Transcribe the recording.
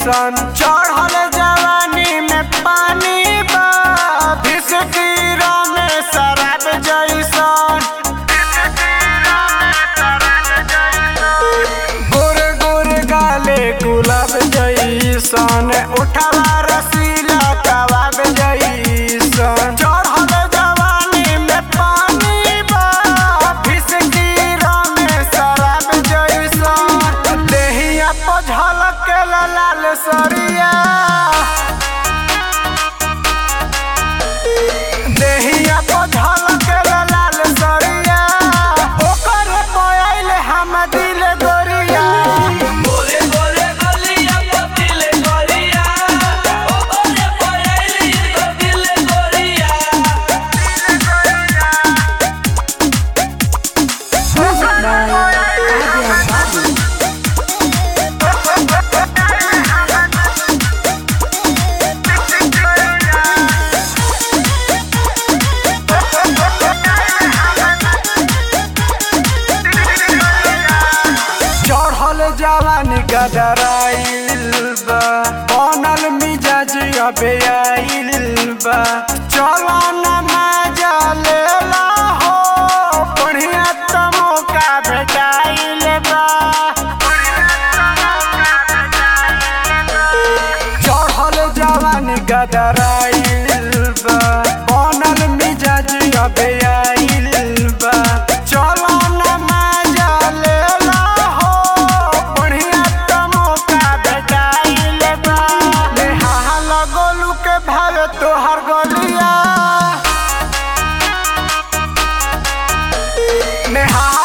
जैसन चढ़ल जवानी में पानी बा भिसकीरा में शराब जैसन गोरे गोरे गाले गुलाब जैसन उठवा रसीला कबाब जैसन चढ़ल जवानी में पानी बा भिसकीरा में शराब जैसन देहिया पर झलक लाल सरिया देहिया पर झलक लाल सरिया ओकर मोबाइल हम दिल गोरिया गोरे गोरे गलिया पतिले गोरिया ओ गोरे पयली पतिले गोरिया Music by Adrian Babu. चढ़ल जवानी गदराइल बा बनल मिजाज अबे आइल बा चलो न मजा लेला हो बढ़िया त मौका भेटाइल बा चढ़ल जवानी गदराइल बा बनल मिजाज अबे आइल बा चलो न मजा लेला हो बढ़िया त मौका भेटाइल बा नेहा लगोलू के भावे तोहर गलिया नेहा